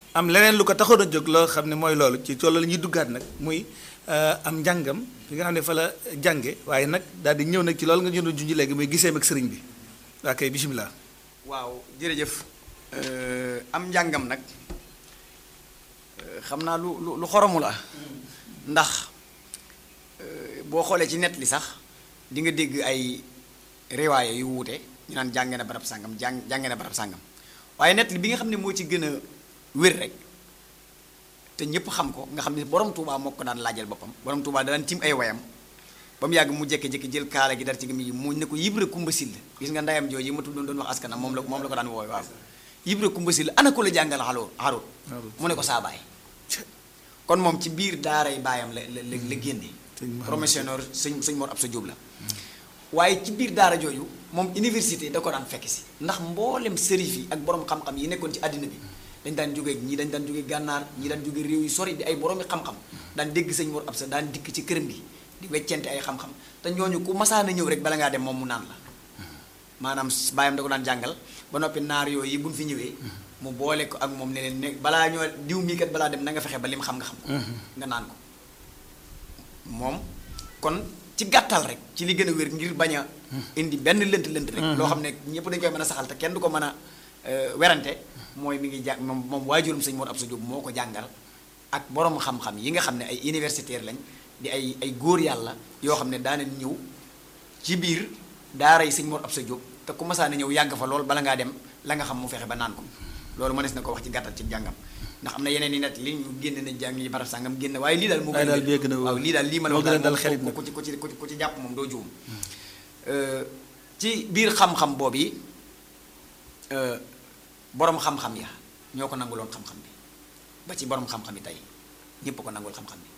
am leneen lu ko taxoon a jóg loo xam ne mooy loolu ci loolu la ñuy duggaat nag muy am njàngam fi nga xam ne fa la jànge waaye nag daal di ñëw nag ci loolu nga ñu doon junj léegi muy giseem ak sëriñ bi waa kay bisimilah. waaw jërëjëf am njàngam nag xam naa lu lu lu xoromu la ndax boo xoolee ci net li sax di nga dégg ay riwaaye yu wuute ñu naan jànge na barab sàngam jàng jànge na barab sàngam waaye net li bi nga xam ne moo ci gën a wér rek te ñëpp xam ko nga xam ne borom Touba moo ko daan laajal boppam borom Touba daan tim ay wayam ba mu yàgg mu jékki-jékki jël kaala gi dar ci gëm yi mu ne ko Ibra Kumba Sill gis nga ndayam jooju ma tuddoon doon wax askanam moom la moom la ko daan wooy waaw Ibra Kumba Sill ana ko la jàngal xaloo xarut mu ne ko saa baay kon moom ci biir daaray baayam la la la génne promotionnaire sëñ sëñ Mor Absa Diop la waaye ci biir daara jooju moom université da ko daan fekk si ndax mboolem sërif yi ak borom xam-xam yi nekkoon ci àddina bi dañ daan jógee ñii dañ daan jógee gànnaar ñii daan jógee réew yu sori di ay boroomi xam-xam daan dégg sëñ Mor Absa daan dikk ci këram gi di weccente ay xam-xam te ñooñu ku masaana ñëw rek bala ngaa dem moom mu naan la maanaam baayam da ko daan jàngal ba noppi naar yooyu buñ fi ñëwee mu boole ko ak moom ne leen ne balaa ñoo diw mii kat balaa dem na nga fexe ba lim xam nga xam ko nga naan ko moom kon ci gàttal rek ci li gën a wér ngir bañ a indi benn lënt lënt rek loo xam ne ñëpp dañ koy mën a saxal te kenn du ko mën a werante mooy mi ngi jàng moom moom waajurum sëñ Mor Absa Diop moo ko jàngal ak borom xam-xam yi nga xam ne ay universitaire lañ di ay ay góor yàlla yoo xam ne daanañ ñëw ci biir daara yi sëñ Mor Absa Diop te ku masaana ñëw yàgg fa lool bala ngaa dem la nga xam mu fexe ba naan ko loolu mënees na ko wax ci gàttal ci jàngam ndax am na yeneen i net li ñu génne na jàng yi barab sàngam génne waaye lii daal moo waaye daal bee gën a waaw lii daal lii ma la moo wax gën a daal dal xelit moom nag. ku ci ku ci ku ci ku ci jàpp moom doo juum ci biir xam-xam boobu yi borom xam-xam ya ñoo ko nanguloon xam-xam bi ba ci borom xam-xam yi tey ñépp ko nangul xam-xam bi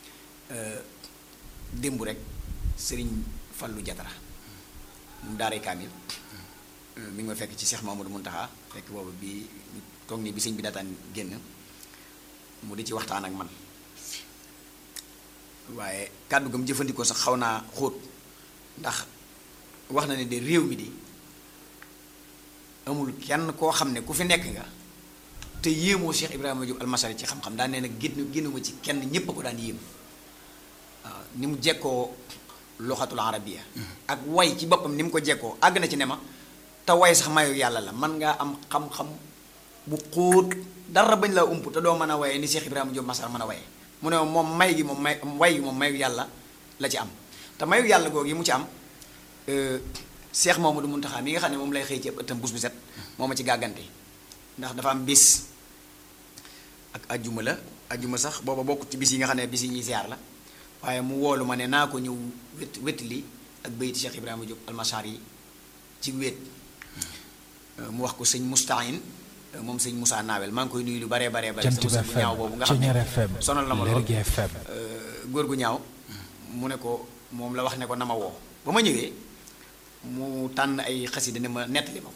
démb rek sëriñ Fallu Jatara mu daaray kaamil mi ngi ma fekk ci Cheikh Mamadou Muntaxa fekk boobu bi toog nii bi sëñ bi daataan génn mu di ci waxtaan ak man waaye kàddu gam jëfandikoo sax xaw naa xóot ndax wax na ne de réew mi di amul kenn koo xam ne ku fi nekk nga te yéemoo Cheikh Ibrahima Diop almasari ci xam-xam daan nee na génn génnuma ci kenn ñépp a ko daan yéem waaw ni mu jekkoo loxatul arabiya ak way ci boppam ni mu ko jekkoo àgg na ci ne ma te way sax mayu yàlla la man ngaa am xam-xam bu xóot dara bañ laa ump te doo mën a waye ni Cheikh Ibrahima Diop Masar mën a waye mu ne moom may gi moom may way gi moom mayu yàlla la ci am te mayu yàlla googu yi mu ci am Cheikh Mamadou Muntaxa mi nga xam ne moom lay xëy ci ëpp ëttam bus bu set moo ma ci gàggante ndax dafa am bis ak ajjuma la ajjuma sax booba bokkut ci bis yi nga xam ne bis yi ñuy ziar la waaye mu woolu ma ne naa ko ñëw wét wétli ak bayti Cheikh Ibrahima Diop almasar yi ci wéet mu wax ko sëñ Moustahine moom sëñ Moussa Nawel maa ngi koy nuyu lu baree baree bare Jant sama bi sëñ bu ñaaw boobu nga xam Ceñeer ne FM sonal na ma lool Lergui FM góor gu ñaaw mu ne ko moom la wax ne ko na ma woo ba ma ñëwee mu tànn ay xasida ne ma nettali ma ko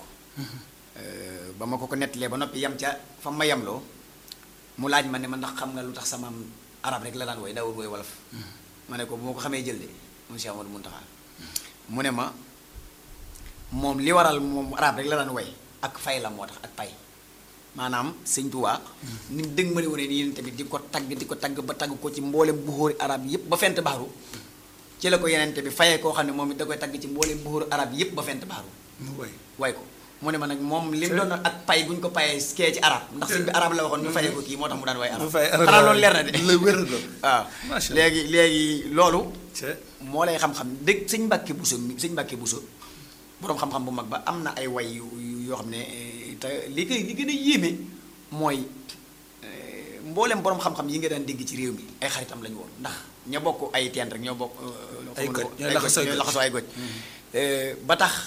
ba ma ko ko nettalee ba noppi yam ca fa ma yamloo mu laaj ma ne ma ndax xam nga lu tax sama arab rek la daan woy daawul woy wolof ma ne ko bu ma ko xamee jël de moom Cheikh Amadou Muntaxa mu ne ma moom li waral moom arab rek la daan woy ak fay la moo tax ak pay maanaam sëñ Tuubaa ni mu dëgg ma ne wane ni yéen tamit di ko tagg di ko tagg ba tagg ko ci mboolem buxóori arab yépp ba fent baaru ci la ko yenente bi fayee koo xam ne moom it da koy tagg ci mboolem buxóori arab yépp ba fent baaru mu way way ko mu ne ma nag moom li mu doon ak pay gu ñu ko payee kee ci arab ndax sëñ bi arab la waxoon ñu fayee ko kii moo tax mu daan way arab mu fay arab xanaa loolu leer na de la wér na waaw Macha Allah. léegi léegi loolu ca moo lay xam-xam dëgg sëñ Mbàkke Buso mi sëñ Mbàkke Buso boroom xam-xam bu mag ba am na ay way yu yu- yoo xam ne eh, te li koy li gën a yéeme mooy eh, mboolem boroom xam-xam yi nga daan dégg ci réew mi ay xaritam lañu woon ndax ña bokk ay teen rek ñoo bokk eh, Ay xamuñu goj, ko- ñooy ay laxasoo ay ñooy goj. laxasoo ay goj Eh, ba tax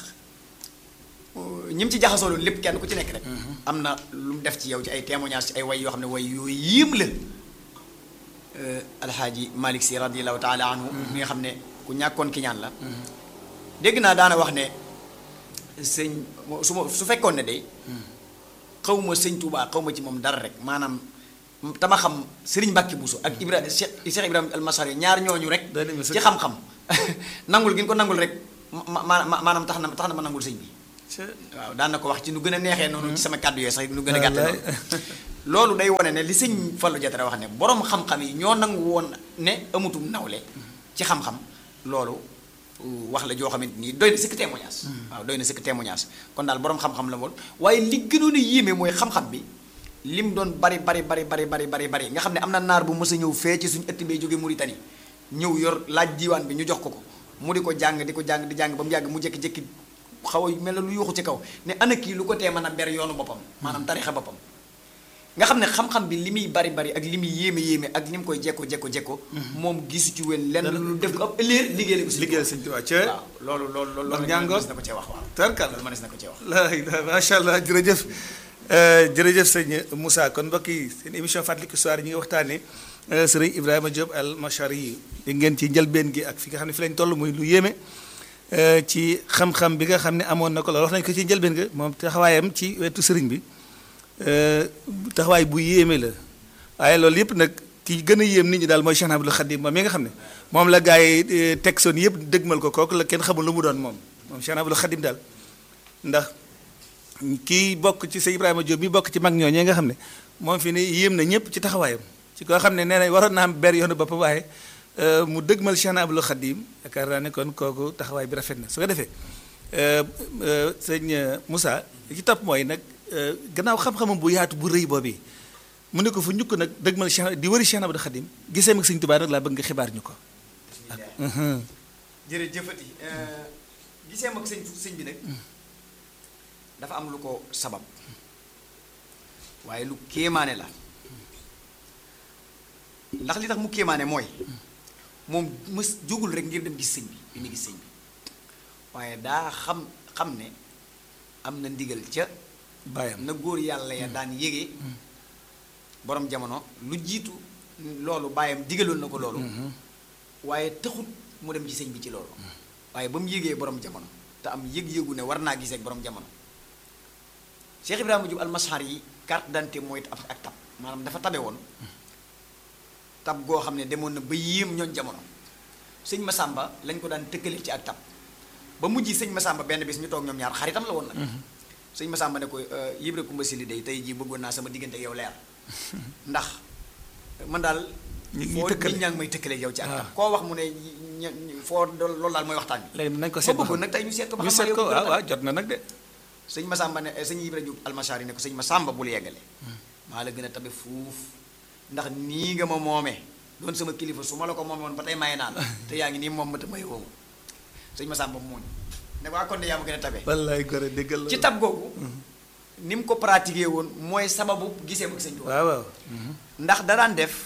ñi mu ci jaxasoo loolu lépp kenn ku ci nekk rek am na lu mu def ci yow ci ay témoignage ci ay way yoo xam ne way yooyu yéem la alxaaji Malick si radiallahu taala anhu mi nga xam ne ku ñàkkoon ki ñaan la dégg naa daana wax ne sëñ su ma su fekkoon ne day xaw ma sëñ Touba xaw ma ci moom dara rek maanaam tama xam Serigne Mbacke Bousso ak Ibrahima Cheikh Cheikh Ibrahima almasari ñaar ñooñu rek Doy na ma sëkk. ci xam-xam nangul gi ñu ko nangul rek ma ma ma- maanaam tax na tax na ma nangul sëñ bi ca waaw daan na ko wax ci nu gën a neexee noonu ci sama kàddu yooyu sax nu gën a gàtte Wallaay. noonu loolu day wone ne li sëñ Fallou Diatara wax ne borom xam-xam yi ñoo nangu woon ne amutum nawle ci xam-xam loolu wax la joo xamante nii doy na sëkk témoignage waaw doy na sëkk témoignage kon daal borom xam-xam la woon waaye li gënoon a yéeme mooy xam-xam bi lim doon bari bari bari bari bari bari bari nga xam ne am na naar bu mës a ñëw fee ci suñu ëtt bee jóge Mauritanie ñëw yor laaj diiwaan bi ñu jox ko ko mu di ko jàng di ko jàng di jàng ba mu yàgg mu jékki-jékki xaw a mel na lu yuuxu ci kaw ne ana kii lu ko tee mën a ber yoonu boppam maanaam tarixa boppam nga xam ne xam-xam bi li muy bari bari ak li muy yéeme yéeme ak ni mu koy jekko jekko jekko moom gisu ci wen lenn lu def ko ab ëllëer liggéey ko si liggéeyal sëñ Tuubaa ca waaw loolu loolu loolu Ndax loolu njàngoon mënees na ko cee wax waaw tarkal loolu mënees na ko cee wax la ilaha macha allah jërëjëf jërëjëf sëñ Moussa kon mbokk yi seen émission fàttaliku histoire ñi ngi waxtaanee sëriñ Ibrahima Diop al Machari yi dégg ngeen ci njëlbeen gi ak fi nga xam ne fi lañ toll muy lu yéeme ci xam-xam bi nga xam ne amoon na ko loolu wax nañ ko ci njëlbeen ga moom taxawaayam ci wetu sëriñ bi taxawaay bu yéeme la waaye loolu yëpp nag ki gën a yéem nit ñi daal mooy Cheikh Abdoul Khadim moom mi nga xam ne moom la gars yi teg soon yëpp dëgmal ko kooku la kenn xamul lu mu doon moom moom Cheikh Abdoul Khadim daal ndax kii bokk ci sa Ibrahima Diop mi bokk ci mag ñooñee nga xam ne moom fi ne yéem na ñëpp ci taxawaayam ci koo xam ne nee na waroon naa am ber yoonu boppam waaye mu dëgmal Cheikh Abdoul Khadim yaakaar naa ne kon kooku taxawaay bi rafet na su ko defee sëñ Moussa li ci topp mooy nag gannaaw xam-xamam bu yaatu bu rëy boobu mu ne ko fu ñukk nag dëgmal Cheikh di wëri Cheikh Abdoul Khadim gisee mag sëñ Tuubaa nag laa bëgg nga xibaar ñu ko jërëjëfati gisee mag sëñ sëñ bi nag dafa am lu ko sabab waaye lu kéemaane la ndax li tax mu kéemaane mooy moom mës jógul rek ngir dem gis sëñ bi bi mu gis sëñ bi waaye daa xam xam ne am na ndigal ca bàyyam na góor yàlla ya daan yége borom jamono lu jiitu loolu bàyyam digaloon na ko loolu waaye taxut mu dem ci sëñ bi ci loolu waaye ba mu yégee borom jamono te am yëg-yëgu ne war naa gisee ak borom jamono Cheikh Ibrahima Diop almashar yi carte d'identité mooy ab ak tab maanaam dafa tabe woon tab goo xam ne demoon na ba yéem ñooñ jamono sëñ Masamba lañ ko daan tëkkale ci ak tab ba mujj sëñ Masamba benn bis ñu toog ñoom ñaar xaritam la woon nag sëñ Masamba ne ko Ibra Kumba Sili day tey jii bëggoon naa sama diggante ak yow leer ndax man daal ñu ngi foo tëkkale. nit ñaa ngi may tëkkale yow ci ak waaw. tab koo wax mu ne ña- ña- foo loolu daal mooy waxtaan bi léegi nañ ko ma seet ba bëggoon xam nag tey ñu seet ko ba ñu xam seet yow ko bëgg waaw na. waaw jot na nag de sëñ Masamba ne sëñ Ibra Diop almashar yi ne ko sëñ Masamba bul yeggale maa la gën a tabe fuuf ndax nii nga ma moomee doon sama kilifa su ma la ko moomee woon ba tey maye naa la te yaa ngi nii moom ma te may woowu sëñ Masamba muuñ ne ko ah kon de yaa ma gën a tabe wallaay gore déggal la ci tab googu ni mu ko pratiqué woon mooy sababu gisee ak sëñ Tuubaa waaw waaw ndax da daan def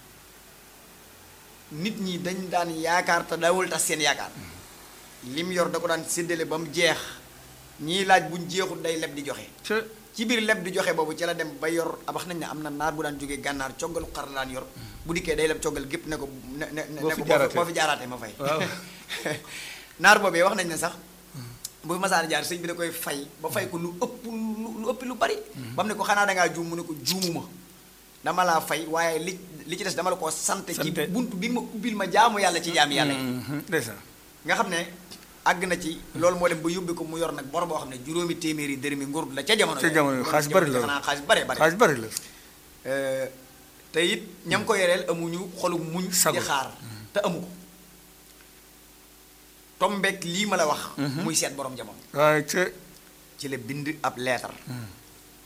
nit ñi dañ daan yaakaar te daawul tax seen yaakaar lim yor da ko daan séddale ba mu jeex ñii laaj buñ jeexul day leb di joxe ca ci biir leb di joxe boobu ci la dem ba yor ah, wax nañ ne am na naar bu daan jógee gànnaar coggalu xar la daan yor bu dikkee day leb coggal gépp ne ko ne ne ne Boo ne fi ko jaaraatee. boo fi jaaraatee ma fay waaw naar boobee wax nañ ne sax bu fi masaana jaar sëñ bi da koy fay ba fay ko lu ëpp lu lu ëpp lu bari ba mu ne ko xanaa dangaa juum mu ne ko juumuma dama laa fay waaye li li ci des dama la koo sant ci Sante. bunt bi nga ma ubbil ma jaamu yàlla ci jaami yàlla yi ndeysaan nga xam ne àgg na ci loolu moo dem ba yóbbi ko mu yor nag bor boo xam ne juróomi téeméeri dërëmi ngurdu la ca jamono Ca jamono yooyu. xaalis bari la woon. xanaa xaalis bari bari xaalis bari la Euh, te it ñam ko yoreel amuñu xolu muñ Sago. di xaar te amu ko tombeek lii ma la wax muy seet borom jamono waaye ca ci la bind ab leetar